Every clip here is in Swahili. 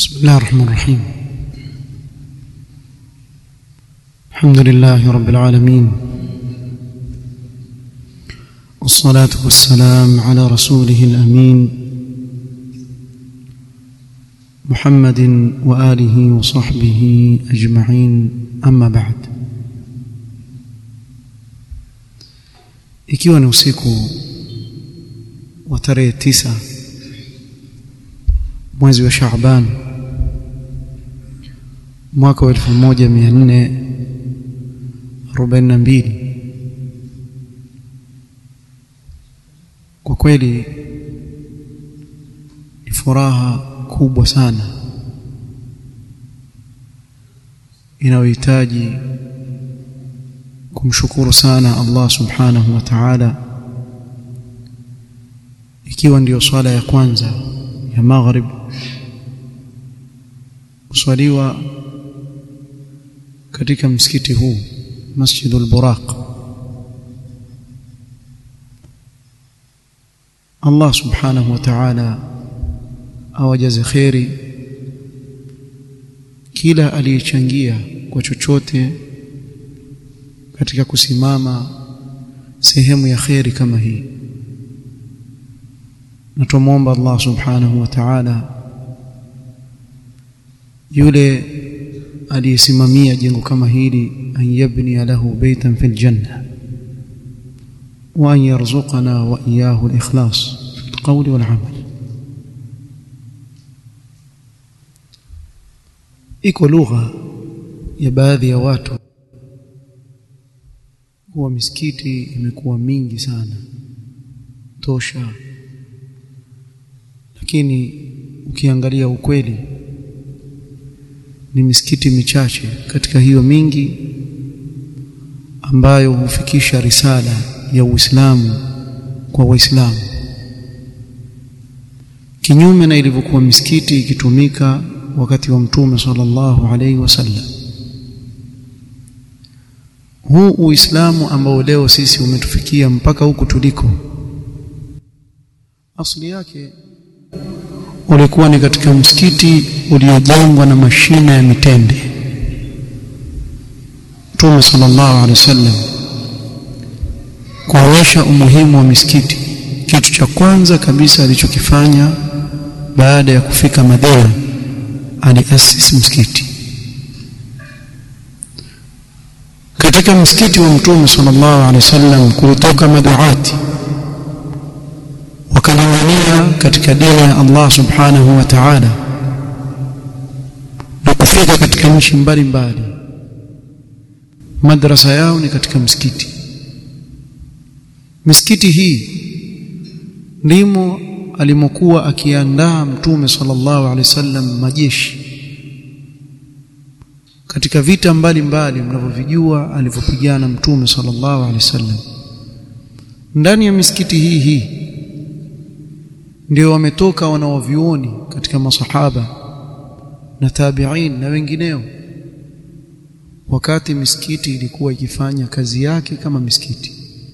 بسم الله الرحمن الرحيم الحمد لله رب العالمين والصلاة والسلام على رسوله الأمين محمد وآله وصحبه أجمعين أما بعد ikiwa ni usiku wa tarehe tisa mwezi wa Shaaban mwaka wa 1442 kwa kweli ni furaha kubwa sana inayohitaji kumshukuru sana Allah subhanahu wa ta'ala ikiwa ndiyo swala ya kwanza ya maghrib kuswaliwa katika msikiti huu Masjidul Buraq Allah subhanahu wa ta'ala awajaze kheri kila aliyechangia kwa chochote katika kusimama sehemu ya kheri kama hii na tumomba Allah subhanahu wa ta'ala yule aliyesimamia jengo kama hili an yabni lahu baytan fil janna wa an yarzuqana wa iyyahu al-ikhlas fi al-qawli wal 'amal iko lugha ya baadhi ya watu kuwa misikiti imekuwa mingi sana tosha lakini ukiangalia ukweli ni misikiti michache katika hiyo mingi ambayo hufikisha risala ya Uislamu kwa Waislamu kinyume na ilivyokuwa misikiti ikitumika wakati wa Mtume sallallahu alaihi wasallam huu Uislamu ambao leo sisi umetufikia mpaka huku tuliko asili yake ulikuwa ni katika msikiti uliojengwa na mashina ya mitende Mtume sallallahu alaihi wasallam kuonyesha umuhimu wa misikiti kitu cha kwanza kabisa alichokifanya baada ya kufika Madina aliasisi msikiti katika msikiti wa Mtume sallallahu alaihi wasallam kulitoka maduati wakalingania katika dini ya Allah subhanahu wa ta'ala na kufika katika nchi mbalimbali madrasa yao ni katika msikiti misikiti hii ndimo alimokuwa akiandaa mtume sallallahu alaihi wasallam majeshi katika vita mbalimbali mnavyovijua alivyopigana mtume sallallahu alaihi wasallam ndani ya misikiti hii hii ndio wametoka wanaovioni katika masahaba na tabi'in na wengineo wakati misikiti ilikuwa ikifanya kazi yake kama misikiti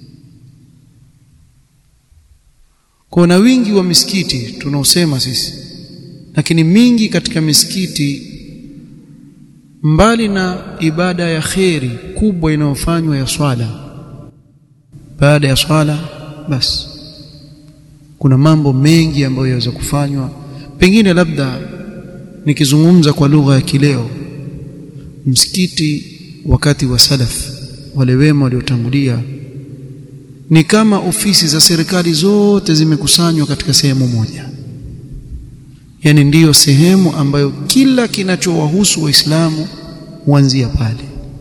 kuna wingi wa misikiti tunaosema sisi lakini mingi katika misikiti mbali na ibada ya kheri kubwa inayofanywa ya swala baada ya swala basi kuna mambo mengi ambayo yaweza kufanywa pengine labda nikizungumza kwa lugha ya kileo msikiti wakati wa salaf wale wema waliotangulia ni kama ofisi za serikali zote zimekusanywa katika sehemu moja yani ndiyo sehemu ambayo kila kinachowahusu waislamu huanzia pale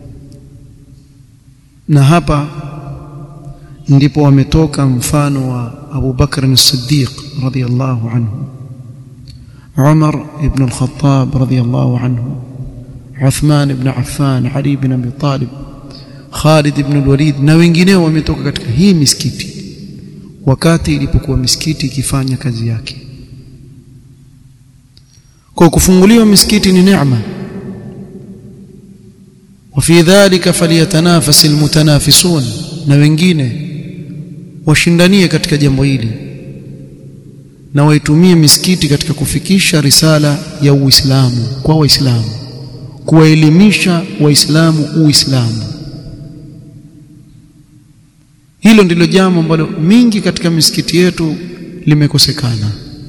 na hapa ndipo wametoka mfano wa Abu Bakr as-Siddiq radiyallahu anhu Umar ibn al-Khattab radiyallahu anhu Uthman ibn Affan Ali ibn Abi Talib Khalid ibn al-Walid na wengineo wametoka katika hii misikiti wakati ilipokuwa misikiti ikifanya kazi yake kwa kufunguliwa misikiti ni neema وفي ذلك فليتنافس المتنافسون na wengine washindanie katika jambo hili na waitumie misikiti katika kufikisha risala ya Uislamu kwa Waislamu kuwaelimisha Waislamu Uislamu hilo ndilo jambo ambalo mingi katika misikiti yetu limekosekana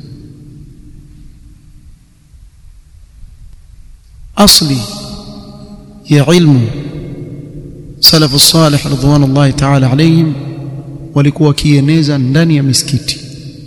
asli ya ilmu salafu salih ridwanullahi ta'ala alayhim walikuwa wakieneza ndani ya misikiti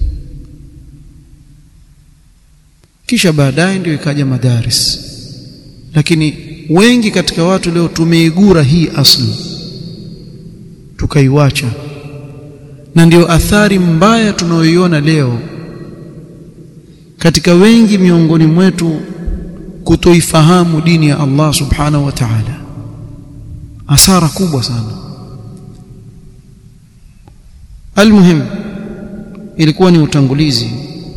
kisha baadaye ndio ikaja madaris lakini wengi katika watu leo tumeigura hii asli tukaiwacha na ndio athari mbaya tunayoiona leo katika wengi miongoni mwetu kutoifahamu dini ya Allah subhanahu wa ta'ala hasara kubwa sana almuhim ilikuwa ni utangulizi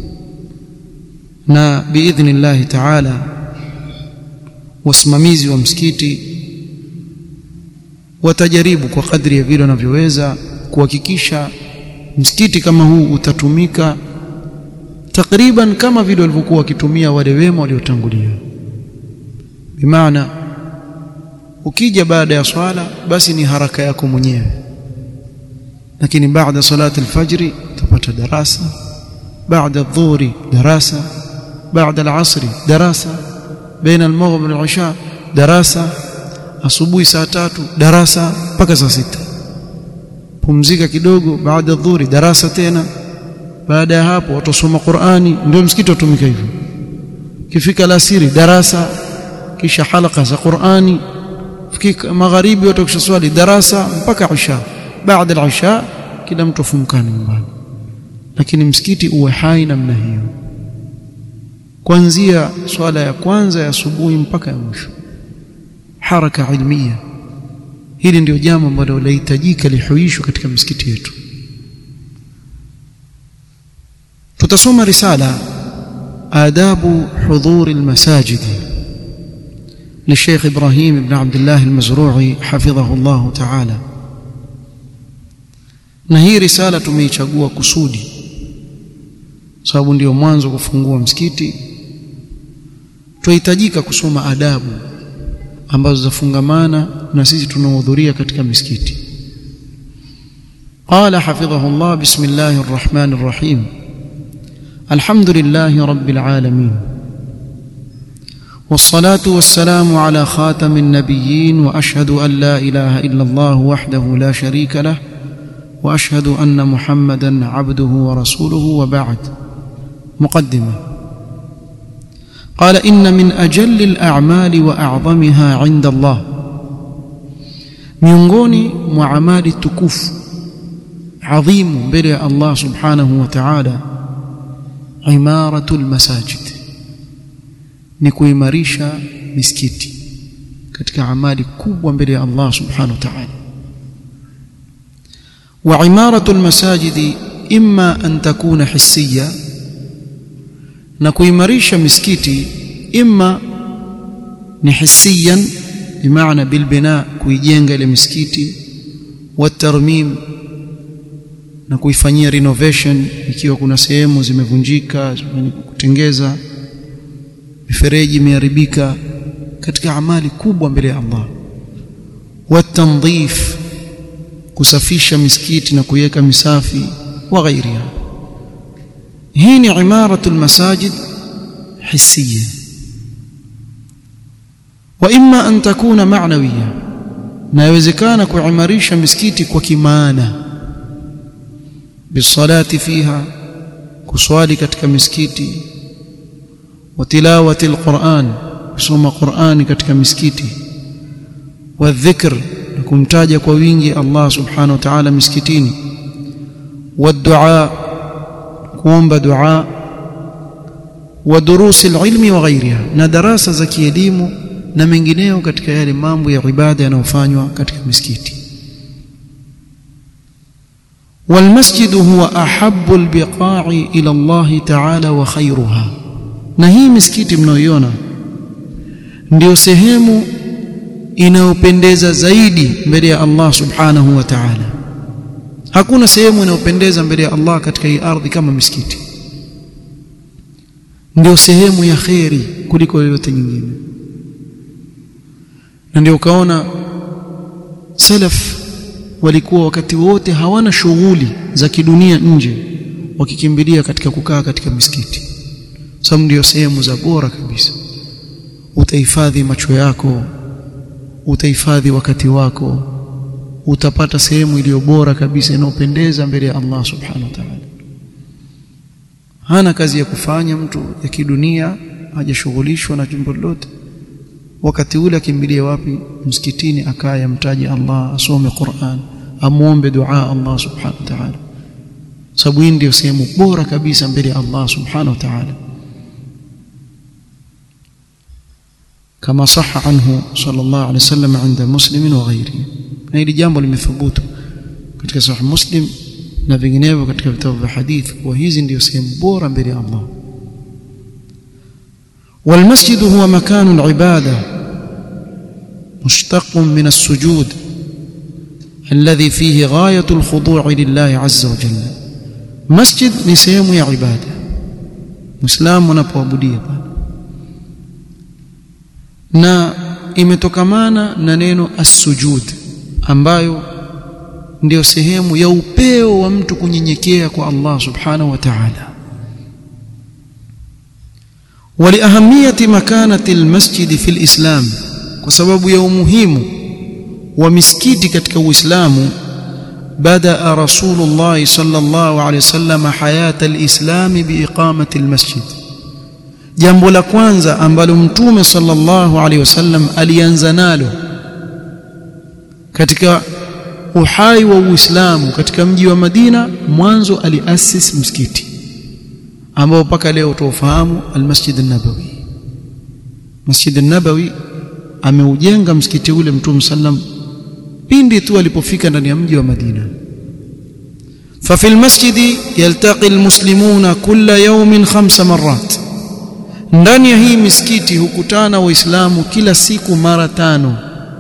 na biidhnillah ta'ala wasimamizi wa msikiti watajaribu kwa kadri ya vile wanavyoweza kuhakikisha msikiti kama huu utatumika takriban kama vile walivyokuwa wakitumia wale wema waliotangulia bimaana ukija baada ya swala basi ni haraka yako mwenyewe lakini baada salati alfajri utapata darasa baada adhuhuri darasa baada alasri darasa baina almaghrib walisha darasa asubuhi saa tatu darasa mpaka saa sita pumzika kidogo baada adhuhuri darasa tena baada ya hapo watasoma Qur'ani ndio msikiti utumika hivyo kifika alasiri darasa kisha halaka za Qur'ani fika magharibi watakisha swali darasa mpaka isha baada al-isha kila mtu afumkane nyumbani lakini msikiti uwe hai namna hiyo kuanzia swala ya kwanza ya asubuhi mpaka ya mwisho haraka ilmia hili ndio jambo ambalo lahitajika lihuishwe katika msikiti yetu tutasoma risala adabu hudhur almasajid للشيخ إبراهيم بن عبد الله المزروعي حفظه الله تعالى na hii risala tumeichagua kusudi sababu ndio mwanzo kufungua msikiti tuhitajika kusoma adabu ambazo zafungamana na sisi tunaohudhuria katika misikiti قال حفظه الله بسم الله الرحمن الرحيم الحمد لله رب العالمين والصلاة والسلام على خاتم النبيين وأشهد أن لا إله إلا الله وحده لا شريك له وأشهد أن محمدا عبده ورسوله وبعد مقدمة قال إن من أجل الأعمال وأعظمها عند الله miongoni mwa amali tukufu adhimu mbele ya Allah subhanahu wa ta'ala imaratul masajid ni kuimarisha misikiti katika amali kubwa mbele ya Allah subhanahu wa ta'ala wa imaratul masajid imma an takuna hissiya na kuimarisha misikiti imma ni hissiyan bimaana bilbina kuijenga ile misikiti watarmim na kuifanyia renovation ikiwa kuna sehemu zimevunjika kutengeza mifereji imeharibika katika amali kubwa mbele ya Allah watandhif kusafisha misikiti na kuiweka misafi wa ghairiha hii ni imaratul masajid hissiya wa imma an takuna ma'nawiya na yawezekana kuimarisha misikiti kwa kimaana bisalati fiha kuswali katika misikiti wa tilawati alquran kusoma qurani katika misikiti wa dhikr na kumtaja kwa wingi Allah subhanahu wa ta'ala misikitini wa dua kuomba dua wa durusi alilmi wa ghairiha na darasa za kielimu na mengineo katika yale mambo ya ibada yanayofanywa katika misikiti والمسجد هو أحب البقاع إلى الله تعالى وخيرها na hii misikiti mnaoiona ndio sehemu inayopendeza zaidi mbele ya Allah subhanahu wa ta'ala hakuna sehemu inayopendeza mbele ya Allah katika hii ardhi kama misikiti ndio sehemu ya kheri kuliko yoyote nyingine na ndio ukaona salaf walikuwa wakati wote hawana shughuli za kidunia nje wakikimbilia katika kukaa katika misikiti sababu ndio sehemu za bora kabisa utahifadhi macho yako utahifadhi wakati wako utapata sehemu iliyo bora kabisa inayopendeza mbele ya Allah subhanahu wa ta'ala hana kazi ya kufanya mtu ya kidunia hajashughulishwa na jambo lolote wakati ule akimbilia wapi msikitini akaya mtaji Allah asome Qur'an amuombe dua Allah subhanahu wa ta'ala sababu hii ndio sehemu bora kabisa mbele ya Allah subhanahu wa ta'ala كما صح عنه صلى الله عليه وسلم عند مسلم وغيره na hili jambo limethubutu katika sahih muslim na vinginevyo katika vitabu vya hadith kwa hizi ndio sehemu bora mbele ya Allah والمسجد هو مكان العباده مشتق من السجود الذي فيه غايه الخضوع لله عز وجل مسجد ni sehemu ya ibada muislamu anapoabudia na imetokamana na neno as-sujud ambayo ndiyo sehemu ya upeo wa mtu kunyenyekea kwa Allah subhanahu wa ta'ala ولأهمية مكانة المسجد في الإسلام وسبب يومهم ومسكيتي katika Uislamu بدأ رسول الله صلى الله عليه وسلم حياة الإسلام بإقامة المسجد jambo la kwanza ambalo mtume sallallahu alaihi wasallam alianza nalo katika uhai wa Uislamu katika mji wa Madina mwanzo aliasis msikiti ambao mpaka leo tuofahamu almasjid an-nabawi Masjid an-Nabawi ameujenga msikiti ule mtume sallam pindi tu alipofika ndani ya mji wa Madina ففي المسجد يلتقي المسلمون كل يوم خمس مرات ndani ya hii misikiti hukutana waislamu kila siku mara tano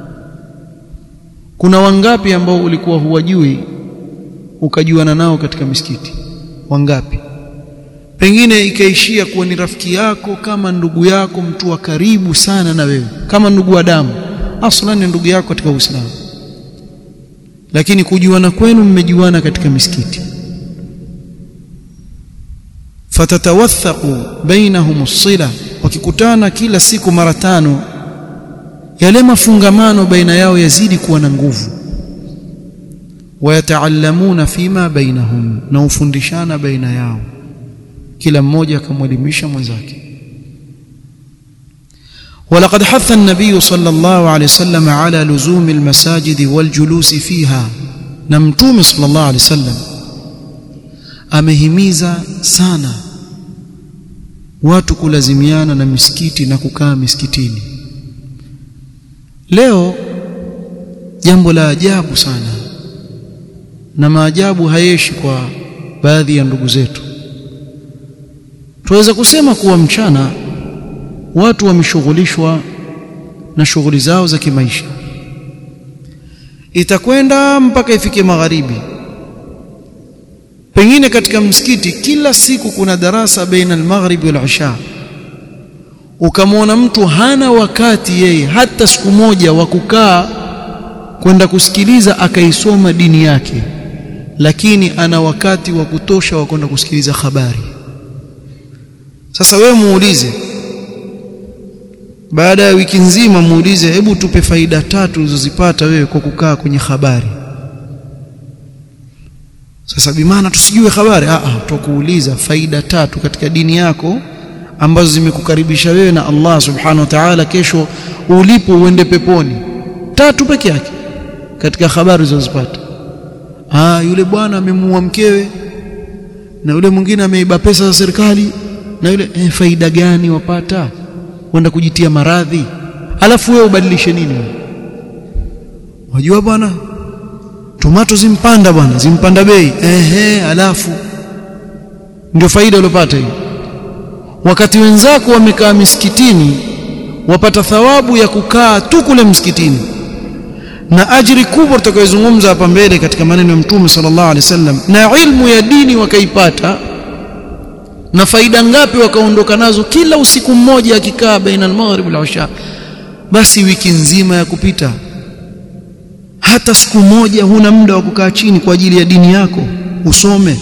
kuna wangapi ambao ulikuwa huwajui ukajuana nao katika misikiti wangapi pengine ikaishia kuwa ni rafiki yako kama ndugu yako mtu wa karibu sana na wewe kama ndugu wa damu aslan ni ndugu yako katika Uislamu lakini kujuana kwenu mmejuana katika misikiti fatatawathaku bainahum as-sila wakikutana kila siku mara tano yale mafungamano baina yao yazidi kuwa na nguvu wayataallamuna fima bainahum na ufundishana baina yao kila mmoja akamwelimisha mwenzake ولقد حث النبي صلى الله عليه وسلم على لزوم المساجد والجلوس فيها نمتوم صلى الله عليه وسلم amehimiza sana watu kulazimiana na misikiti na kukaa misikitini leo jambo la ajabu sana na maajabu hayeshi kwa baadhi ya ndugu zetu tuweza kusema kuwa mchana watu wameshughulishwa na shughuli zao za kimaisha itakwenda mpaka ifike magharibi pengine katika msikiti kila siku kuna darasa baina al-maghrib wal isha ukamwona mtu hana wakati yeye hata siku moja wa kukaa kwenda kusikiliza akaisoma dini yake lakini ana wakati wa kutosha wa kwenda kusikiliza habari sasa wewe muulize baada ya wiki nzima muulize hebu tupe faida tatu ulizozipata wewe kwa kukaa kwenye habari sasa bimaana tusijue habari a a tukuuliza faida tatu katika dini yako ambazo zimekukaribisha wewe na Allah subhanahu wa ta'ala kesho ulipo uende peponi tatu peke yake katika habari zilizopata ah yule bwana amemuua mkewe na yule mwingine ameiba pesa za serikali na yule eh, faida gani wapata kwenda kujitia maradhi alafu wewe ubadilishe nini wajua bwana tomato zimpanda bwana zimpanda bei ehe alafu ndio faida uliyopata hiyo wakati wenzako wamekaa misikitini wapata thawabu ya kukaa tu kule msikitini na ajiri kubwa tutakayozungumza hapa mbele katika maneno ya mtume sallallahu alaihi wasallam na ilmu ya dini wakaipata na faida ngapi wakaondoka nazo kila usiku mmoja akikaa baina al-maghrib wal-isha basi wiki nzima ya kupita hata siku moja huna muda wa kukaa chini kwa ajili ya dini yako usome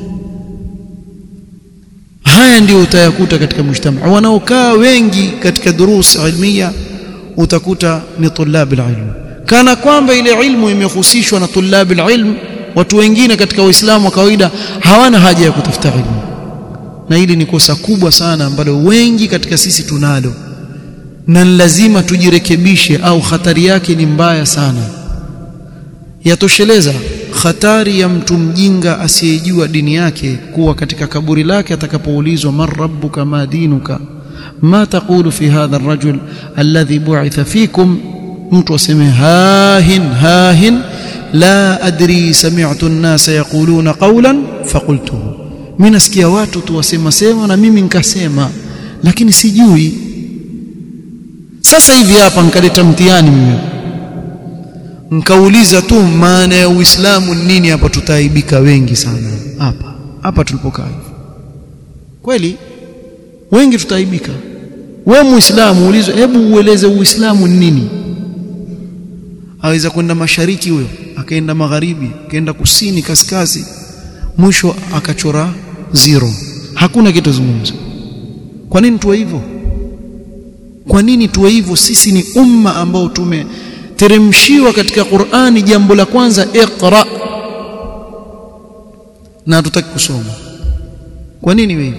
haya ndio utayakuta katika mujtama wanaokaa wengi katika durus ilmiya utakuta ni tulabil ilm kana kwamba ile ilmu imehusishwa na tulabil ilm watu wengine katika waislamu wa kawaida hawana haja ya kutafuta ilmu na hili ni kosa kubwa sana ambalo wengi katika sisi tunalo na lazima tujirekebishe au hatari yake ni mbaya sana yatosheleza hatari ya mtu mjinga asiyejua dini yake kuwa katika kaburi lake atakapoulizwa man rabbuka ma dinuka ma taqulu fi hadha ar-rajul alladhi bu'itha fikum mtu aseme hahin hahin la adri sami'tu an-nasa yaquluna qawlan faqultuhu mimi nasikia watu tu wasema sema na mimi nikasema lakini sijui sasa hivi hapa nikaleta mtihani mimi nkauliza tu maana ya Uislamu nini hapa tutaaibika wengi sana hapa hapa tulipokaa kweli wengi tutaaibika we muislamu ulizwe hebu ueleze uislamu ni nini aweza kwenda mashariki huyo akaenda magharibi akaenda kusini kaskazi mwisho akachora zero hakuna kitu zungumza kwa nini tuwe hivyo kwa nini tuwe hivyo sisi ni umma ambao tumeteremshiwa katika Qur'ani jambo la kwanza iqra na hatutaki kusoma kwa nini wewe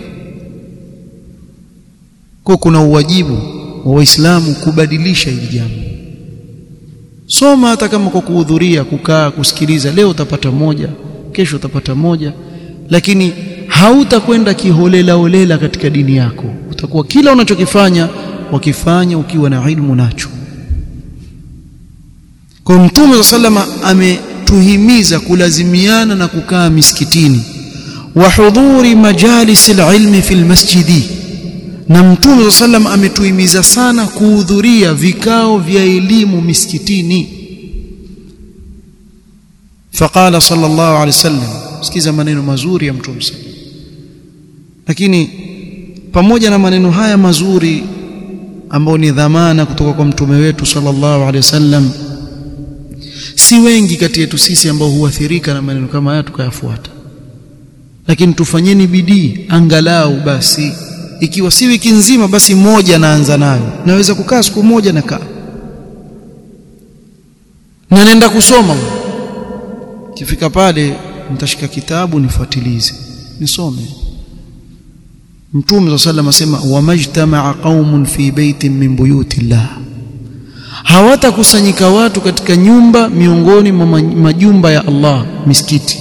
kwa kuna uwajibu wa waislamu kubadilisha hili jambo soma hata kama kwa kuhudhuria kukaa kusikiliza leo utapata moja kesho utapata moja lakini hautakwenda kiholela holela katika dini yako utakuwa kila unachokifanya wakifanya ukiwa na ilmu nacho kwa mtume sallama ametuhimiza kulazimiana na kukaa misikitini wa hudhuri majalis alilmi fi almasjidi na mtume sallam ametuhimiza sana kuhudhuria vikao vya elimu misikitini faqala sallallahu alaihi wasallam sikiza maneno mazuri ya mtume lakini pamoja na maneno haya mazuri ambao ni dhamana kutoka kwa mtume wetu sallallahu alaihi wasallam si wengi kati yetu sisi ambao huathirika na maneno kama haya tukayafuata lakini tufanyeni bidii angalau basi ikiwa si wiki nzima basi moja naanza nayo naweza kukaa siku moja nakaa na nenda kusoma kifika pale nitashika kitabu nifuatilize nisome Mtume صلى الله asema wamajtamaa qaumun fi baitin min buyutillah hawatakusanyika watu katika nyumba miongoni mwa majumba ya Allah misikiti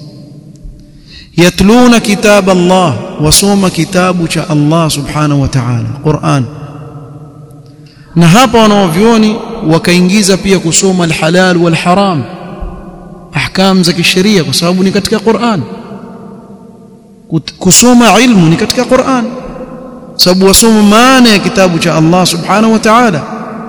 yatluna kitab Allah wasoma kitabu cha Allah subhanahu wa ta'ala Qur'an na hapa wanaovioni wakaingiza pia kusoma alhalal walharam ahkam za kisheria kwa sababu ni katika Qur'an kusoma ilmu ni katika Qur'an sababu wasoma maana ya kitabu cha Allah subhanahu wa ta'ala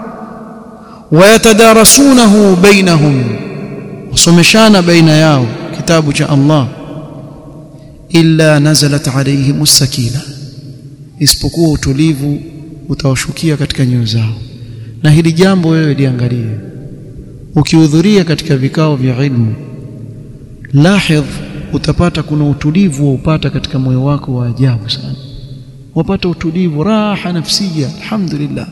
wayatadarasunahu bainahum wasomeshana baina yao kitabu cha Allah illa nazalat alayhim as-sakina isipokuwa utulivu utawashukia katika nyoyo zao na hili jambo wewe liangalie ukihudhuria katika vikao vya ilmu lahidh utapata kuna utulivu waupata katika moyo wako wa ajabu sana wapata utulivu raha nafsia alhamdulillah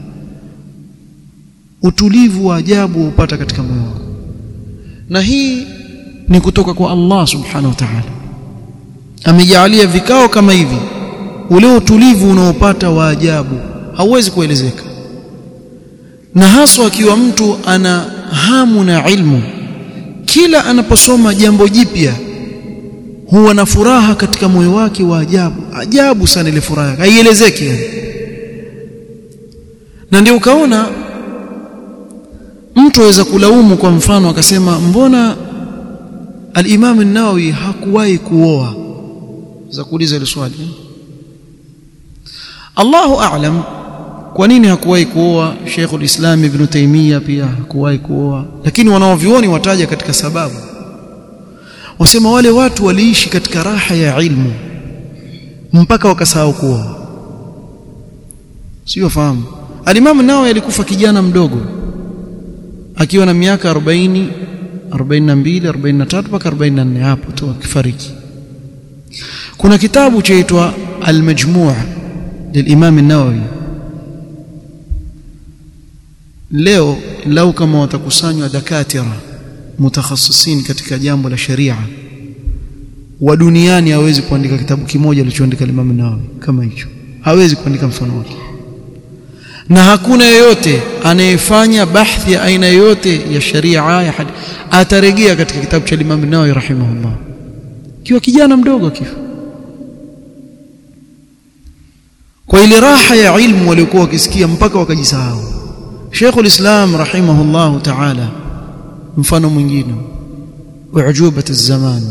utulivu wa ajabu upata katika moyo wako na hii ni kutoka kwa Allah subhanahu wa ta'ala amejalia vikao kama hivi ule utulivu unaopata wa ajabu hauwezi kuelezeka na haswa akiwa mtu ana hamu na ilmu kila anaposoma jambo jipya huwa na furaha katika moyo wake wa ajabu ajabu sana ile furaha haielezeki na ndio ukaona mtu aweza kulaumu kwa mfano akasema mbona al-Imam an-Nawawi hakuwahi kuoa za kuuliza ile swali Allahu a'lam kwa nini hakuwahi kuoa Sheikh al-Islam Ibn Taymiyyah pia hakuwahi kuoa lakini wanaovioni wataja katika sababu wasema wale watu waliishi katika raha ya ilmu mpaka wakasahau kuoa sio fahamu alimamu nao alikufa kijana mdogo akiwa na miaka 40 42 43 mpaka 44 hapo tu akifariki kuna kitabu chaitwa al-majmu' للامام النووي leo lau kama watakusanywa dakatira mutakhasisin katika jambo la sharia wa duniani hawezi kuandika kitabu kimoja alichoandika Imam Nawawi kama hicho hawezi kuandika mfano wake na hakuna yeyote anayefanya bahthi ya aina yoyote ya sharia ya hadi atarejea katika kitabu cha Imam Nawawi rahimahullah kiwa kijana mdogo kifa kwa ile raha ya ilmu waliokuwa wakisikia mpaka wakajisahau Sheikhul Islam rahimahullah ta'ala mfano mwingine ujubat az-zaman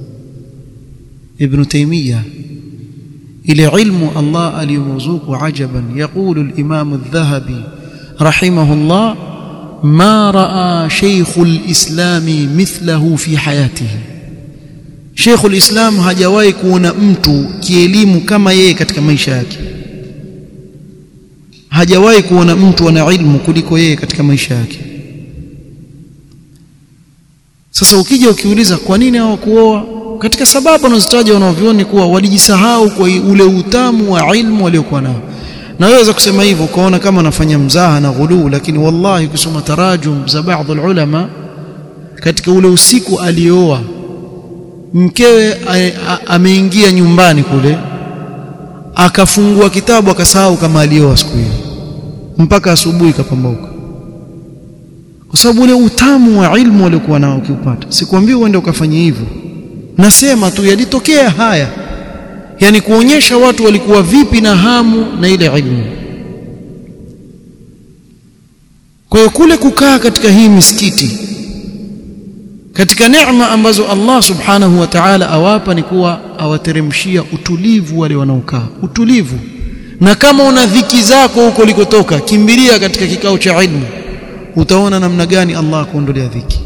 Ibn Taymiyyah ile ilmu Allah aliyomzuku ajaban yaqulu al-Imam adh-Dhahabi rahimahullah ما راى شيخ الاسلام مثله في حياته شيخ الاسلام hajawahi kuona mtu kielimu kama yeye katika maisha yake hajawahi kuona mtu ana ilmu kuliko yeye katika maisha yake sasa ukija ukiuliza kwa nini hawakuoa katika sababu wanazotaja wanavyoni kuwa walijisahau kwa ule utamu wa ilmu waliokuwa nao naweza kusema hivyo ukaona kama anafanya mzaha na ghuluu lakini wallahi kusoma tarajum za baadhi ulama katika ule usiku alioa mkewe ameingia nyumbani kule akafungua kitabu akasahau kama alioa siku hiyo mpaka asubuhi kapambauka kwa sababu ule utamu wa ilmu waliokuwa nao ukiupata sikwambii uende ukafanya hivyo nasema tu yalitokea haya yani kuonyesha watu walikuwa vipi na hamu na ile ilmu kwa hiyo kule kukaa katika hii misikiti katika neema ambazo Allah subhanahu wa ta'ala awapa ni kuwa awateremshia utulivu wale wanaokaa utulivu na kama una dhiki zako huko ulikotoka kimbilia katika kikao cha ilmu utaona namna gani Allah kuondolea dhiki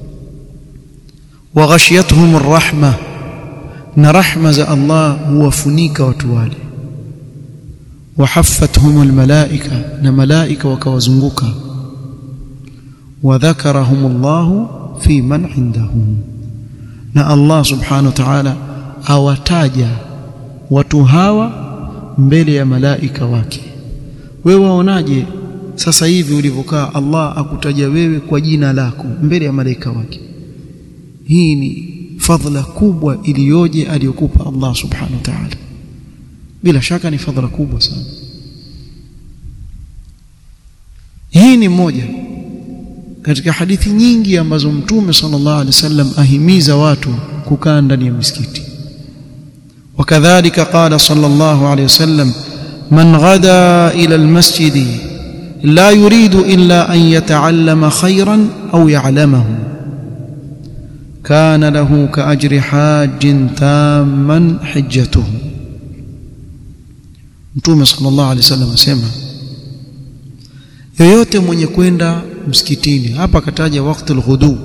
wa ghashiyatuhum arrahma na rahma za Allah huwafunika watu wale wahaffatuhum almalaika na malaika wakawazunguka wadhakarahum Allah fi man indahum na Allah subhanahu wa ta'ala awataja watu hawa mbele ya malaika wake wewe waonaje sasa hivi ulivyokaa Allah akutaja wewe kwa jina lako mbele ya malaika wake hii ni fadhila kubwa iliyoje aliyokupa Allah subhanahu wa ta'ala bila shaka ni fadhila kubwa sana hii ni moja katika hadithi nyingi ambazo mtume sallallahu alaihi wasallam ahimiza watu kukaa ndani ya misikiti wakadhalika qala sallallahu alaihi wasallam man ghada ila almasjid la yuridu illa an yata'allama khayran aw ya'lamahu كان له كأجر حاج تاما حجته Mtume sallallahu alaihi wasallam asema yoyote mwenye kwenda msikitini hapa akataja wakati al-ghudu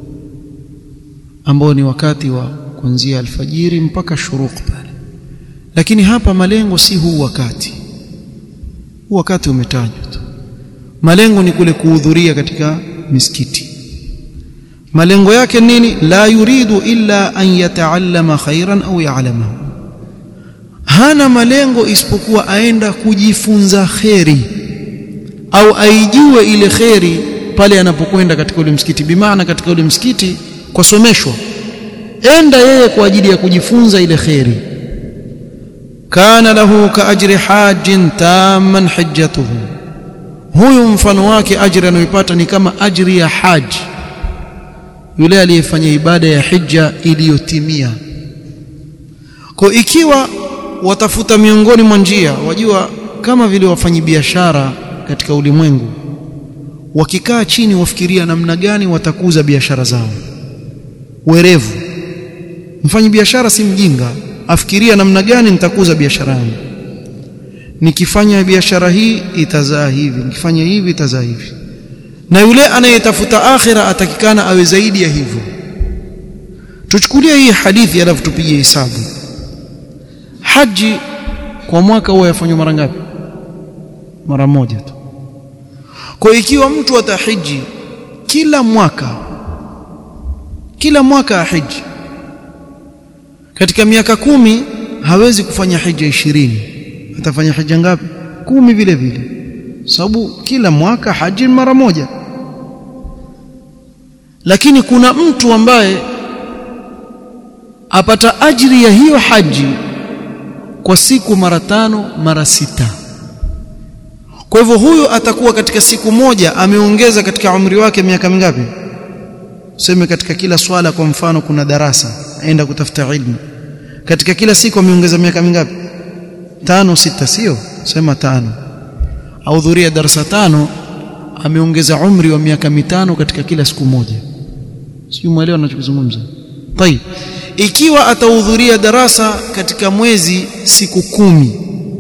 ambao ni wakati wa kuanzia alfajiri mpaka shuruq pale lakini hapa malengo si huu wakati huu wakati umetajwa tu malengo ni kule kuhudhuria katika misikiti malengo yake nini la yuridu illa an yataallama khairan au ya'lamahu hana malengo isipokuwa aenda kujifunza kheri au aijue ile kheri pale anapokwenda katika ule msikiti bimaana katika ule msikiti kwasomeshwa enda yeye kwa ajili ya kujifunza ile kheri kana lahu kaajri hajin tamman hajjatuhu huyu mfano wake ajri anayoipata ni kama ajri ya haji yule aliyefanya ibada ya hija iliyotimia kwa ikiwa watafuta miongoni mwa njia wajua kama vile wafanyi biashara katika ulimwengu wakikaa chini wafikiria namna gani watakuza biashara zao werevu mfanyi biashara si mjinga afikiria namna gani nitakuza biashara yangu nikifanya biashara hii itazaa hivi nikifanya hivi itazaa hivi na yule anayetafuta akhira atakikana awe zaidi ya hivyo tuchukulie hii hadithi alafu tupige hesabu haji kwa mwaka huwa yafanywa mara ngapi mara moja tu kwa ikiwa mtu atahiji kila mwaka kila mwaka ahiji katika miaka kumi hawezi kufanya hija ishirini atafanya hija ngapi kumi vile vile sababu kila mwaka haji mara moja lakini kuna mtu ambaye apata ajiri ya hiyo haji kwa siku mara tano mara sita kwa hivyo huyo atakuwa katika siku moja ameongeza katika umri wake miaka mingapi useme katika kila swala kwa mfano kuna darasa aenda kutafuta ilmu katika kila siku ameongeza miaka mingapi tano sita sio sema tano ahudhuria darasa tano ameongeza umri wa miaka mitano katika kila siku moja sio mwelewa ninachozungumza tayib ikiwa atahudhuria darasa katika mwezi siku kumi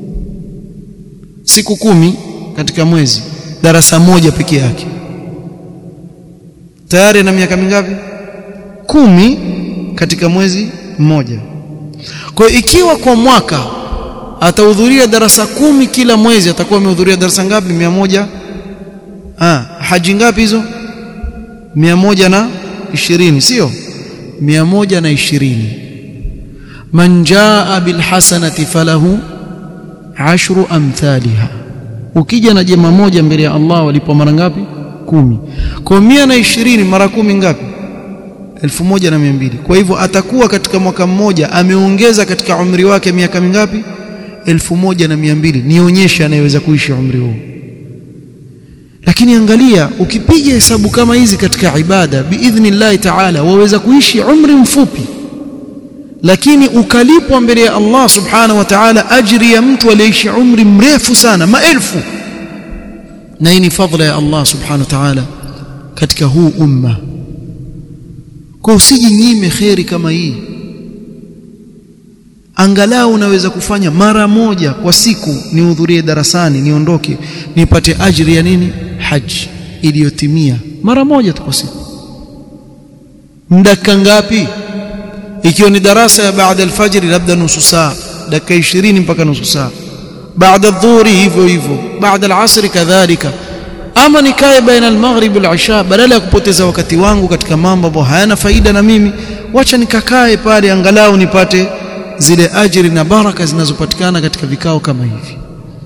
siku kumi katika mwezi darasa moja peke yake tayari na miaka mingapi kumi katika mwezi mmoja kwa ikiwa kwa mwaka atahudhuria darasa kumi kila mwezi atakuwa amehudhuria darasa ngapi mia moja ah haji ngapi hizo mia moja na ishirini sio mia moja na ishirini man jaa bilhasanati falahu ashru amthaliha ukija na jema moja mbele ya Allah walipo mara ngapi kumi kwa mia na ishirini mara kumi ngapi elfu moja na mia mbili kwa hivyo atakuwa katika mwaka mmoja ameongeza katika umri wake miaka mingapi elfu moja na mia mbili nionyeshe anayeweza kuishi umri huo lakini angalia ukipiga hesabu kama hizi katika ibada biidhnillahi taala waweza kuishi umri mfupi lakini ukalipwa mbele ya Allah subhanahu wa ta'ala ajri ya mtu aliyeishi umri mrefu sana maelfu na hii ni fadhila ya Allah subhanahu wa ta'ala katika huu umma kwa usijinyime kheri kama hii angalau unaweza kufanya mara moja kwa siku nihudhurie darasani niondoke nipate ajri ya nini haji iliyotimia mara moja tu kwa siku dakika ngapi ikiwa ni darasa ya baada alfajiri labda nusu saa dakika 20 mpaka nusu saa baada dhuhuri hivyo hivyo baada alasri kadhalika ama nikae baina almaghrib walisha badala ya kupoteza wakati wangu katika mambo ambayo hayana faida na mimi wacha nikakae pale angalau nipate zile ajiri na baraka zinazopatikana katika vikao kama hivi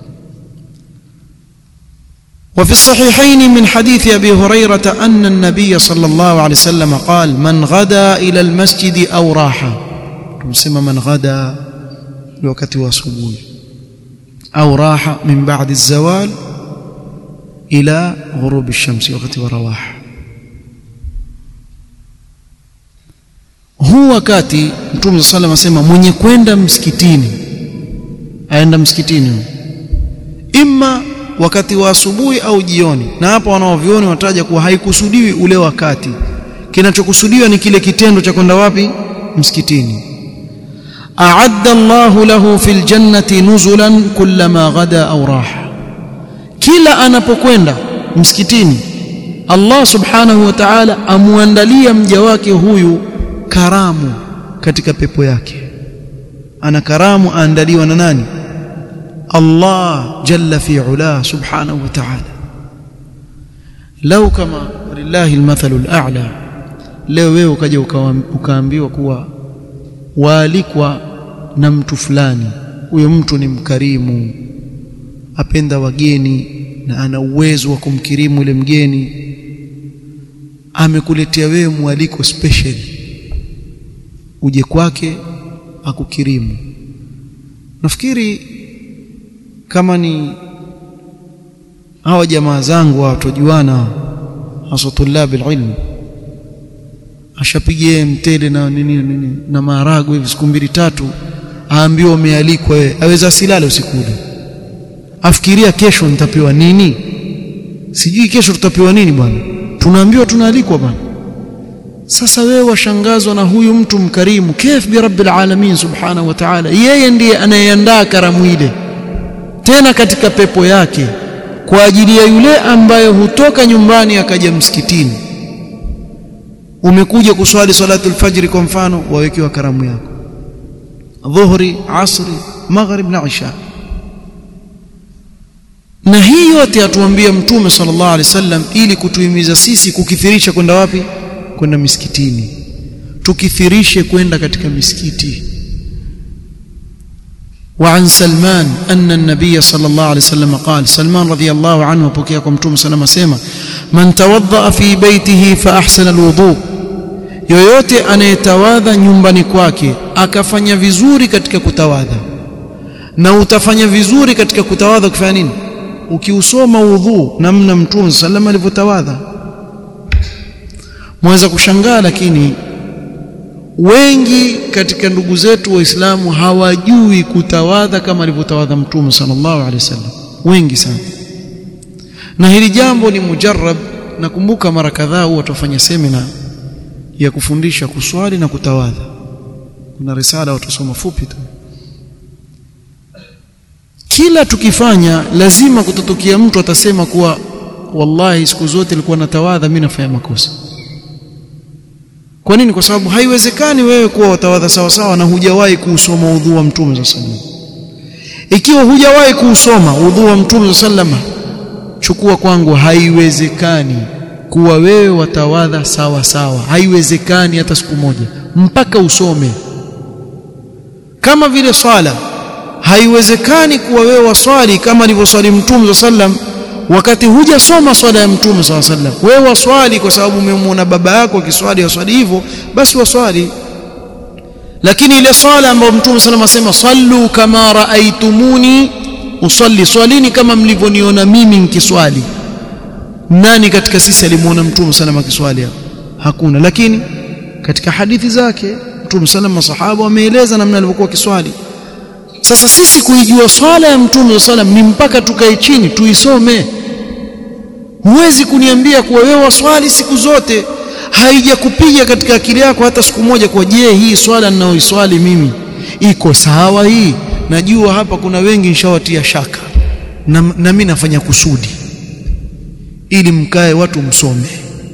وفي الصحيحين من حديث ابي هريره ان النبي صلى الله عليه وسلم قال من غدا الى المسجد او راح تسمى من غدا لوقت وصبوي او راح من بعد الزوال الى غروب الشمس وقت ورواح huu wakati mtume sallam asema mwenye kwenda msikitini aenda msikitini imma wakati wa asubuhi au jioni na hapa wanaovioni wataja kuwa haikusudiwi ule wakati kinachokusudiwa ni kile kitendo cha kwenda wapi msikitini a'adda Allahu lahu fil jannati nuzulan kullama ghada au raha kila anapokwenda msikitini Allah subhanahu wa ta'ala amuandalia mja wake huyu karamu katika pepo yake ana karamu aandaliwa na nani Allah jalla fi ula subhanahu wa ta'ala lau kama walillahi almathalu al'a leo wewe ukaja ukaambiwa kuwa waalikwa na mtu fulani huyo mtu ni mkarimu apenda wageni na ana uwezo wa kumkirimu yule mgeni amekuletea wewe mwaliko special uje kwake akukirimu nafikiri kama ni hawa jamaa zangu watojuana hasa tulabi ilmu ashapigie mtele na nini nini na maharagwe hivi siku mbili tatu aambiwa umealikwa wewe aweza asilale usiku ule afikiria kesho nitapewa nini sijui kesho tutapewa nini bwana tunaambiwa tunaalikwa bwana sasa wewe washangazwa na huyu mtu mkarimu kif bi rabbil alamin subhanahu wa ta'ala yeye ndiye anayeandaa karamu ile tena katika pepo yake kwa ajili ya yule ambaye hutoka nyumbani akaja msikitini umekuja kuswali salatu alfajri kwa mfano wawekewa karamu yako dhuhri asri maghrib na isha na hii yote atuambia mtume sallallahu alaihi wasallam ili kutuhimiza sisi kukithirisha kwenda wapi kwenda misikitini tukithirishe kwenda katika misikiti وعن سلمان أن النبي صلى الله عليه وسلم قال سلمان رضي الله عنه وبكيكم متوم سلام سيما من توضأ في بيته فأحسن الوضوء yoyote anayetawadha nyumbani kwake akafanya vizuri katika kutawadha na utafanya vizuri katika kutawadha ukifanya nini ukiusoma udhu namna mtume sallam alivyotawadha mweza kushangaa lakini wengi katika ndugu zetu waislamu hawajui kutawadha kama alivyotawadha mtume sallallahu alaihi wasallam wengi sana na hili jambo ni mujarrab nakumbuka mara kadhaa huwa tufanya semina ya kufundisha kuswali na kutawadha kuna risala watasoma fupi tu kila tukifanya lazima kutatokea mtu atasema kuwa wallahi siku zote nilikuwa natawadha mimi nafanya makosa kwa nini kwa sababu haiwezekani wewe kuwa watawadha sawa sawa na hujawahi kuusoma udhu wa mtume sallallahu ikiwa hujawahi kuusoma udhu wa mtume sallallahu chukua kwangu haiwezekani kuwa wewe watawadha sawa sawa haiwezekani hata siku moja mpaka usome kama vile swala haiwezekani kuwa wewe waswali kama alivyoswali mtume sallam wakati hujasoma swala ya mtume sallam wewe waswali kwa sababu umemwona baba yako akiswali waswali hivyo basi waswali lakini ile swala ambayo mtume sallam asema sallu kama raaitumuni usalli swalini kama mlivyoniona mimi nikiswali nani katika sisi alimuona mtume sallam akiswali hapo hakuna lakini katika hadithi zake mtume sallam masahaba wameeleza namna alivyokuwa kiswali sasa sisi kuijua swala ya mtume sallam ni mpaka tukae chini tuisome huwezi kuniambia kuwa wewe waswali siku zote haijakupiga katika akili yako hata siku moja kwa je hii swala ninayoiswali mimi iko sawa hii najua hapa kuna wengi nishawatia shaka na, na mimi nafanya kusudi ili mkae watu msome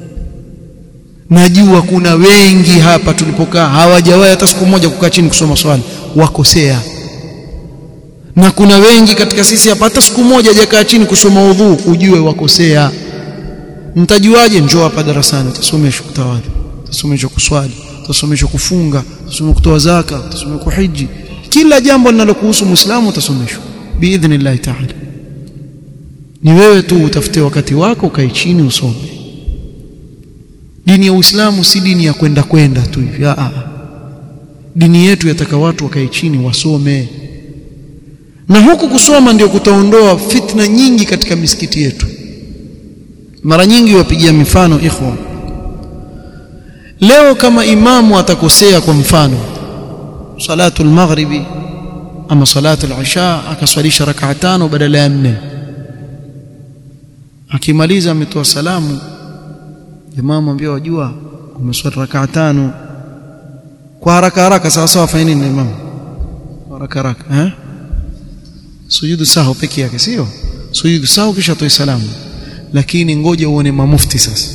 najua kuna wengi hapa tulipokaa hawajawahi hata siku moja kukaa chini kusoma swali wakosea na kuna wengi katika sisi hapa hata siku moja hajakaa chini kusoma udhu ujue wakosea mtajuaje njoo hapa darasani utasomeshwa kutawadha utasomeshwa kuswali utasomeshwa kufunga utasomeshwa kutoa zaka utasomeshwa kuhiji kila jambo linalokuhusu muislamu utasomeshwa biidhnillah ta'ala ni wewe tu utafute wakati wako ukae chini usome dini ya uislamu si dini ya kwenda kwenda tu hivi a dini yetu yataka watu wakae chini wasome na huku kusoma ndio kutaondoa fitna nyingi katika misikiti yetu mara nyingi wapigia mifano ikhwa leo kama imamu atakosea kwa mfano salatu al-maghribi ama salatu al-isha akaswalisha rak'a tano badala ya nne akimaliza ametoa salamu jamaa mwambie wajua umeswali rak'a tano kwa haraka haraka sawa sawa fanya nini imamu haraka haraka eh sujudu sahu peke yake sio sujudu sahu kisha toe salamu lakini ngoja uone mamufti sasa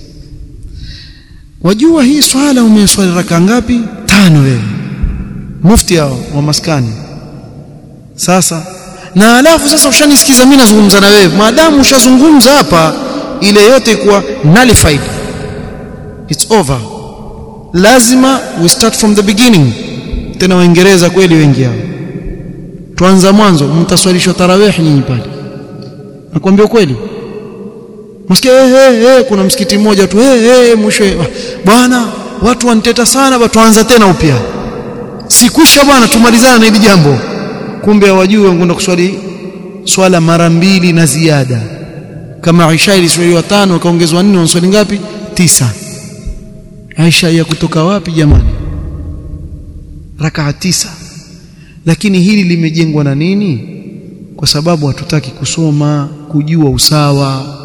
wajua hii swala umeswali raka ngapi tano wewe mufti hao wa maskani sasa na alafu sasa ushanisikiza mimi nazungumza na wewe maadamu ushazungumza hapa ile yote kuwa nullified it's over lazima we start from the beginning tena waingereza kweli wengi hao tuanza mwanzo mtaswalishwa tarawih nyinyi pale nakwambia kweli msikia hey, hey, kuna msikiti mmoja tu hey, hey, mwisho bwana watu waniteta sana ba tuanza tena upya sikwisha bwana tumalizana na hili jambo kumbe hawajui wanakwenda kuswali swala mara mbili na ziada kama Aisha iliswaliwa tano kaongezwa nne wanaswali ngapi tisa Aisha ya kutoka wapi jamani rakaa tisa lakini hili limejengwa na nini kwa sababu hatutaki kusoma kujua usawa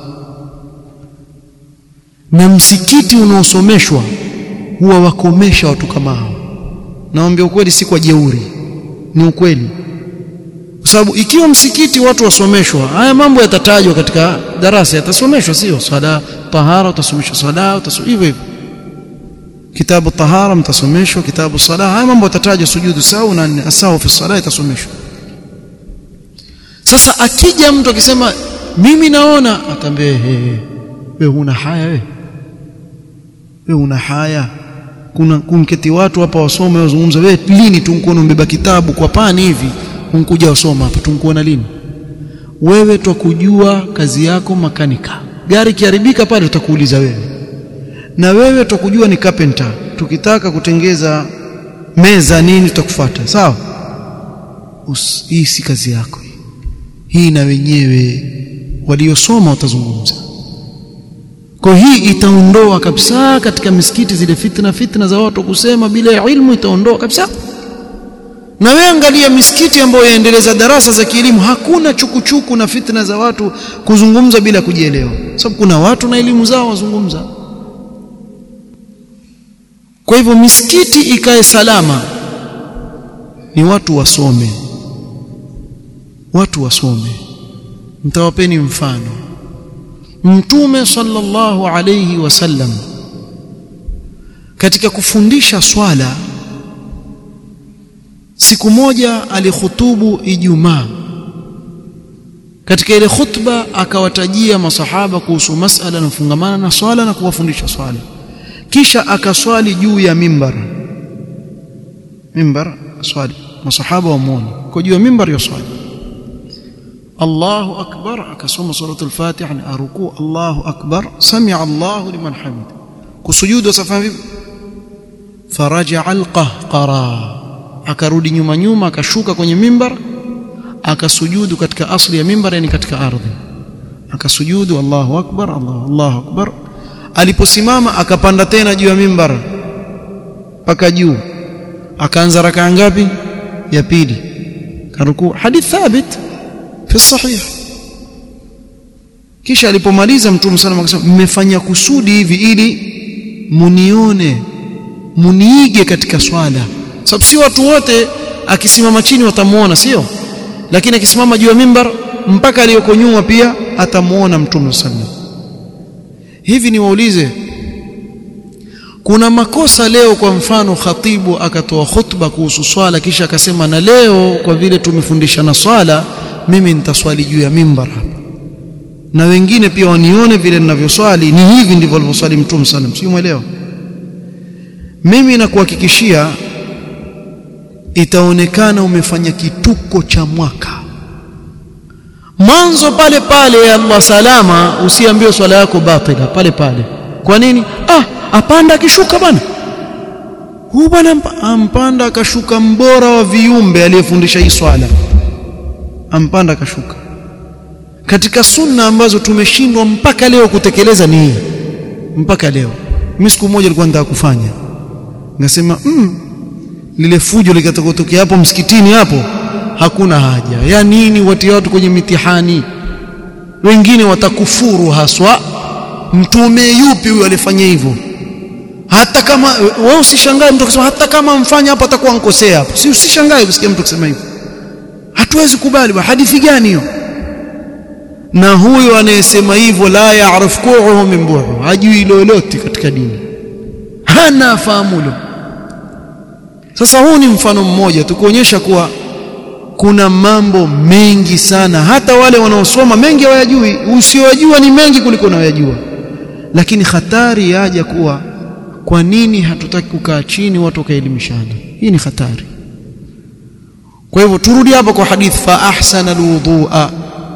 na msikiti unaosomeshwa huwa wakomesha watu kama hao naambia ukweli si kwa jeuri ni ukweli kwa sababu ikiwa msikiti watu wasomeshwa haya mambo yatatajwa katika darasa yatasomeshwa sio swala tahara utasomeshwa swala utasomeshwa hivyo hivyo kitabu tahara mtasomeshwa kitabu sala haya mambo yatatajwa sujudu sawa na asahu fi sala itasomeshwa sasa akija mtu akisema mimi naona atambie wewe huna haya wewe wewe una haya kuna kunketi watu hapa wasome wazungumza wewe lini tunkuona mbeba kitabu kwa pani hivi unkuja wasoma hapa tunkuona lini wewe twakujua kazi yako makanika gari kiharibika pale tutakuuliza wewe na wewe twakujua ni carpenter tukitaka kutengeza meza nini tutakufuata sawa hii si kazi yako hii na wenyewe waliosoma watazungumza kwa hii itaondoa kabisa katika misikiti zile fitna fitna za watu kusema bila ilmu itaondoa kabisa na wewe angalia misikiti ambayo yaendeleza darasa za kielimu hakuna chukuchuku na fitna za watu kuzungumza bila kujielewa sababu kuna watu na elimu zao wazungumza kwa hivyo misikiti ikae salama ni watu wasome watu wasome mtawapeni mfano mtume sallallahu alayhi wasallam katika kufundisha swala siku moja alikhutubu Ijumaa katika ile khutba akawatajia masahaba kuhusu masala yanayofungamana na swala na kuwafundisha swala kisha akaswali juu ya mimbar mimbar swali masahaba wamuone kwa juu ya mimbar yaswali Allahu akbar akasoma suratul Fatiha ni aruku Allahu akbar sami'a Allahu liman hamid kusujudu safa vipi faraja alqahqara akarudi nyuma nyuma akashuka kwenye mimbar akasujudu katika asli ya mimbar yani katika ardhi akasujudu Allahu akbar Allah Allahu akbar aliposimama akapanda tena juu ya mimbar mpaka juu akaanza rakaa ngapi ya pili karuku hadith thabit fi sahih kisha alipomaliza mtume sallallahu alayhi wasallam mmefanya kusudi hivi ili munione muniige katika swala sababu si watu wote akisimama chini watamuona sio lakini akisimama juu ya mimbar mpaka aliyoko nyuma pia atamuona mtume sallallahu hivi ni waulize kuna makosa leo kwa mfano khatibu akatoa khutba kuhusu swala kisha akasema na leo kwa vile tumefundishana swala mimi nitaswali juu ya mimbar hapa na wengine pia wanione vile ninavyoswali ni hivi ndivyo alivyoswali mtume sallam si mwelewa mimi nakuhakikishia itaonekana umefanya kituko cha mwaka mwanzo pale pale ya Allah salama usiambiwe swala yako batila pale pale kwa nini ah apanda akishuka bwana huu bwana ampanda akashuka mbora wa viumbe aliyefundisha hii swala ampanda akashuka katika sunna ambazo tumeshindwa mpaka leo kutekeleza ni hii mpaka leo mimi siku moja nilikuwa nataka kufanya ngasema mm, lile fujo likatokea hapo msikitini hapo hakuna haja ya nini watia watu kwenye mitihani wengine watakufuru haswa mtume yupi huyo alifanya hivyo hata kama wewe usishangae mtu akisema hata kama mfanya hapo atakuwa nkosea hapo si usishangae kusikia mtu akisema hivyo hatuwezi kubali ba hadithi gani hiyo na huyo anayesema hivyo la yaarif kuuhu min buhu hajui lolote katika dini hana fahamulo sasa huu ni mfano mmoja tukuonyesha kuwa kuna mambo mengi sana hata wale wanaosoma mengi hawayajui usiojua ni mengi kuliko unayojua lakini hatari yaja kuwa kwa nini hatutaki kukaa chini watu wakaelimishana hii ni hatari kwa hivyo turudi hapa kwa hadith fa ahsana alwudhu'a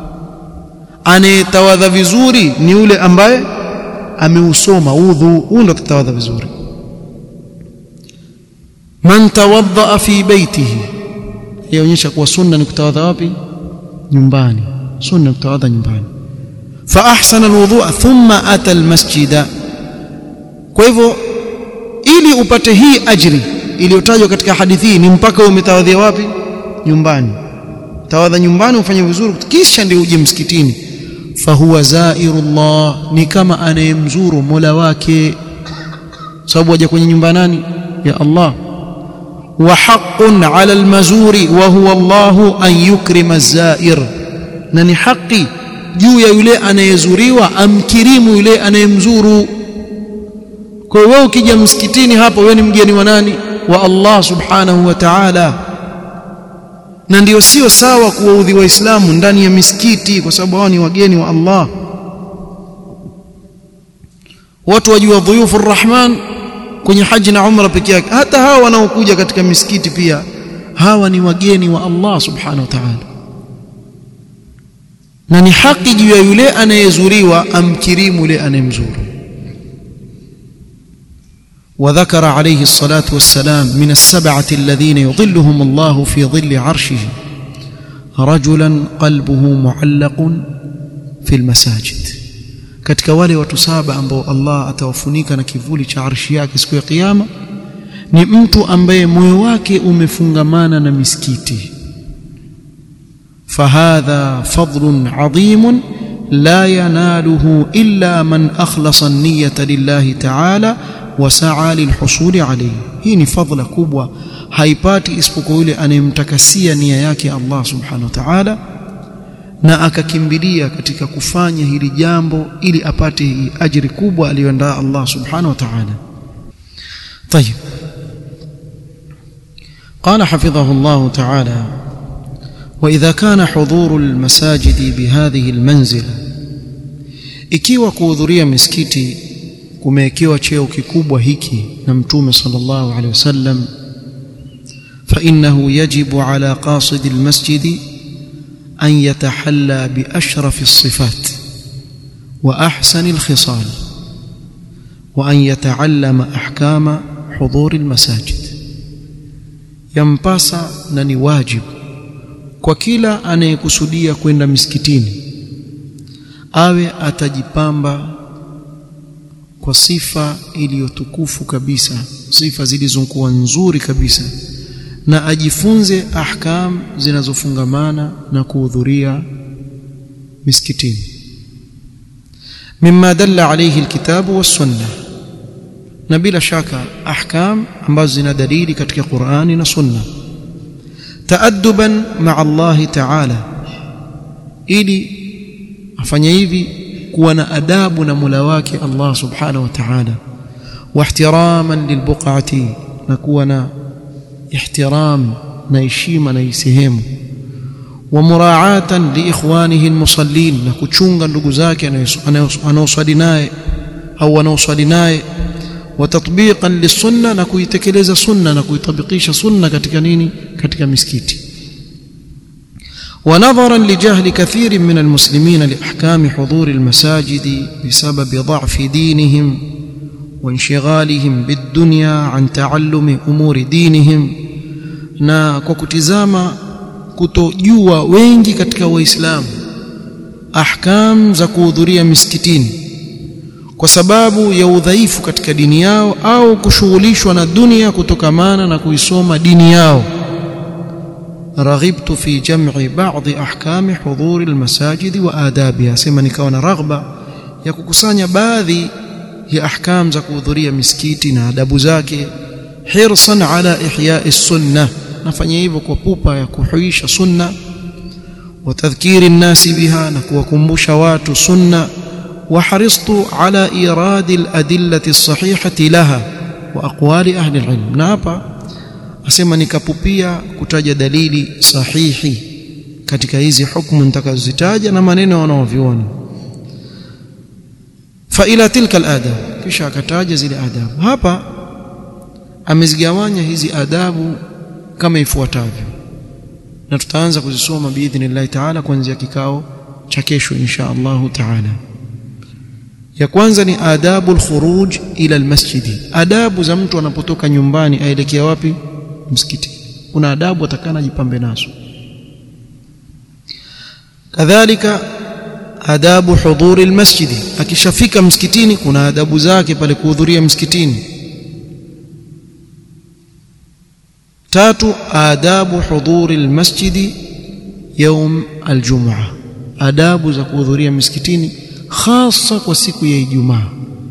anayetawadha vizuri ni yule ambaye ameusoma udhu huyo ndo tatawadha vizuri man tawadda fi baitihi yaonyesha kuwa sunna ni kutawadha wapi nyumbani sunna ni kutawadha nyumbani fa ahsana alwudhu'a thumma ata almasjida kwa hivyo ili upate hii ajri iliyotajwa katika hadithi hii ni mpaka umetawadhia wapi nyumbani tawadha nyumbani ufanye vizuri kisha ndio uje msikitini fahuwa zairullah ni kama anayemzuru mola wake sababu waja kwenye nyumba nani ya Allah wa haqqun ala almazuri wa huwa Allah an yukrima zair na ni haki juu ya yule anayezuriwa amkirimu yule anayemzuru kwa hiyo wewe ukija msikitini hapo wewe ni mgeni wa nani wa Allah subhanahu wa ta'ala na ndio sio sawa kuwaudhi waislamu ndani ya misikiti kwa sababu hao ni wageni wa Allah watu wajua dhuyufu rahman kwenye haji na umra peke yake hata hawa wanaokuja katika misikiti pia hawa ni wageni wa Allah subhanahu wa ta'ala na ni haki juu ya yule anayezuriwa amkirimu yule anayemzuru وذكر عليه الصلاة والسلام من السبعة الذين يظلهم الله في ظل عرشه رجلا قلبه معلق في المساجد katika wale watu saba ambao Allah atawafunika na kivuli cha arshi yake siku ya kiyama ni mtu ambaye moyo wake umefungamana na misikiti fahadha fadlun adhimun la yanaluhu illa man akhlasa an-niyyata lillahi ta'ala wasaa lilhusuli alayhi hii ni fadhila kubwa haipati isipokuwa yule anayemtakasia nia yake Allah subhanahu wa ta'ala na akakimbilia katika kufanya hili jambo ili apate hii ajiri kubwa aliyoandaa Allah subhanahu wa ta'ala طيب قال حفظه الله تعالى واذا كان حضور المساجد بهذه المنزله ikiwa kuhudhuria misikiti kumewekewa cheo kikubwa hiki na mtume sallallahu alaihi wasallam فانه يجب على قاصد المسجد ان يتحلى باشرف الصفات واحسن الخصال وان يتعلم احكام حضور المساجد yampasa na ni wajibu kwa kila anayekusudia kwenda misikitini awe atajipamba kwa sifa iliyotukufu kabisa sifa zilizokuwa nzuri kabisa na ajifunze ahkam zinazofungamana na kuhudhuria misikitini mimma dalla alayhi alkitabu was-sunnah na bila shaka ahkam ambazo zina dalili katika Qur'ani na Sunna taadduban ma'a Allah ta'ala ili afanye hivi kuwa na adabu na Mola wake Allah subhanahu wa ta'ala wa ihtiraman lilbuqati na kuwa na ihtiram na heshima na sehemu wa muraatan liikhwanihi almusallin na kuchunga ndugu zake anaoswali naye au wanaoswali naye وتطبيقا للسنه na kuitekeleza sunna na kuitabikisha sunna katika nini katika misikiti ونظرا لجهل كثير من المسلمين لاحكام حضور المساجد بسبب ضعف دينهم وانشغالهم بالدنيا عن تعلم امور دينهم na kwa kutizama kutojua wengi katika waislamu ahkam za kuhudhuria misikitini kwa sababu ya udhaifu katika dini yao au kushughulishwa na dunia kutokamana na kuisoma dini yao raghibtu fi jam'i ba'dhi ahkami hudhuri almasajid wa adabiha sema nikawa na raghba ya kukusanya baadhi ya ahkam za kuhudhuria misikiti na adabu zake hirsan ala ihya'i sunnah nafanya hivyo kwa pupa ya kuhuisha sunna wa tadhkiri nnasi biha na kuwakumbusha watu sunna وحرصت على إيراد الأدلة الصحيحة لها وأقوال أهل العلم نابا asema nikapupia kutaja dalili sahihi katika hizi hukumu nitakazozitaja na maneno wanaoviona fa ila tilka aladab kisha akataja zile adabu hapa amezigawanya hizi adabu kama ifuatavyo na tutaanza kuzisoma biidhnillahi taala kuanzia kikao cha kesho insha Allahu taala ya kwanza ni adabu alkhuruj ila almasjidi adabu za mtu anapotoka nyumbani aelekea wapi msikiti kuna adabu atakana jipambe nazo kadhalika adabu hudhuri almasjidi akishafika msikitini kuna adabu zake pale kuhudhuria msikitini tatu adabu hudhuri almasjidi يوم الجمعه adabu za kuhudhuria msikitini خاصة وسيكو يا جمعة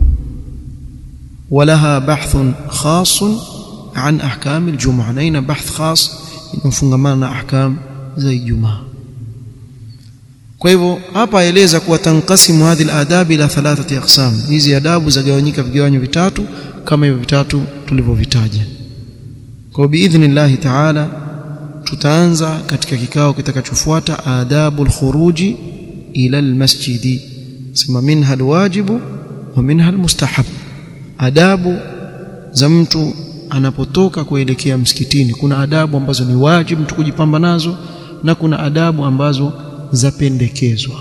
ولها بحث خاص عن أحكام الجمعة لين بحث خاص ينفنغمانا أحكام زي الجمعة kwa hivyo hapa aeleza kuwa tankasimu hadhi aladab ila thalathati aqsam hizi adabu zagawanyika vigawanyo vitatu kama hivyo vitatu tulivyovitaja kwa biidhnillah taala tutaanza katika kikao kitakachofuata adabul khuruji ila almasjidi sema minha alwajibu wa minha almustahab adabu za mtu anapotoka kuelekea msikitini kuna adabu ambazo ni wajibu mtu kujipamba nazo na kuna adabu ambazo zapendekezwa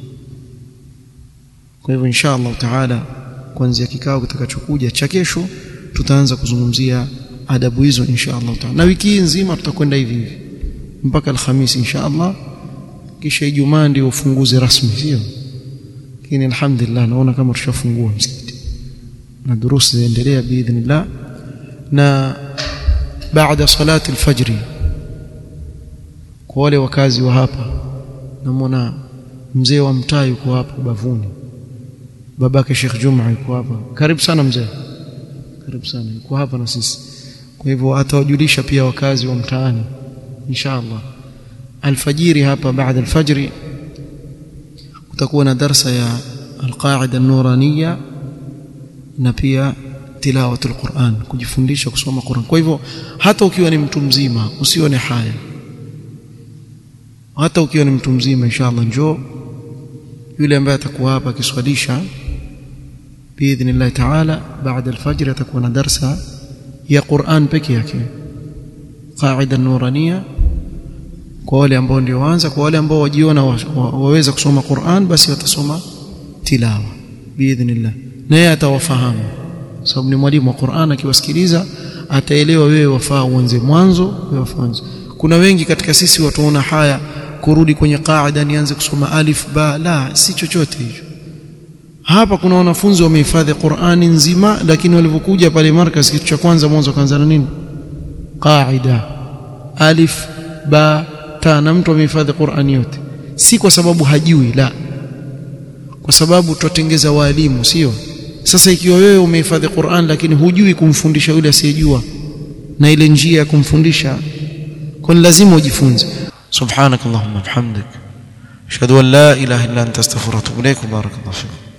kwa hivyo insha Allah taala kuanzia kikao kitakachokuja cha kesho tutaanza kuzungumzia adabu hizo insha Allah taala na wiki hii nzima tutakwenda hivi hivi mpaka alhamisi insha Allah kisha Ijumaa ndio ufunguzi rasmi sio lakini alhamdulillah naona kama tushafungua msikiti na durusi zinaendelea biidhnillah na baada salati alfajri kwa wale wakazi wa hapa namwona mzee wa mtaa yuko hapa bavuni babake Sheikh Juma yuko hapa karibu sana mzee karibu sana yuko hapa na sisi kwa hivyo atawajulisha pia wakazi wa mtaani inshallah alfajiri hapa baada alfajri kutakuwa na darsa ya alqaida nuraniya na pia tilawatul Qur'an kujifundisha kusoma Qur'an kwa hivyo hata ukiwa ni mtu mzima usione haya hata ukiwa ni mtu mzima inshallah njoo yule ambaye atakuwa hapa akiswalisha biidhnillah taala baada alfajr atakuwa na darsa ya Qur'an peke yake qaida nuraniya kwa wale ambao ndio waanza kwa wale ambao wajiona waweza kusoma Qur'an basi watasoma tilawa biidhnillah na yeye atawafahamu sababu ni mwalimu wa Qur'an akiwasikiliza ataelewa wewe wafaa uanze mwanzo wewe wafanze kuna wengi katika sisi watuona haya kurudi kwenye qaida nianze kusoma alif ba la si chochote hicho hapa kuna wanafunzi wamehifadhi Qur'ani nzima lakini walivyokuja pale markaz kitu cha kwanza mwanzo kaanza na nini qaida alif ba ta na mtu amehifadhi Qur'ani yote si kwa sababu hajui la kwa sababu tutengeza walimu sio sasa ikiwa wewe umehifadhi Qur'an lakini hujui kumfundisha yule asiyejua na ile njia ya kumfundisha kwa lazima ujifunze subhanakallahumma bihamdik ashhadu an la ilaha illa anta astaghfiruka wa atubu ilaik barakallahu fiik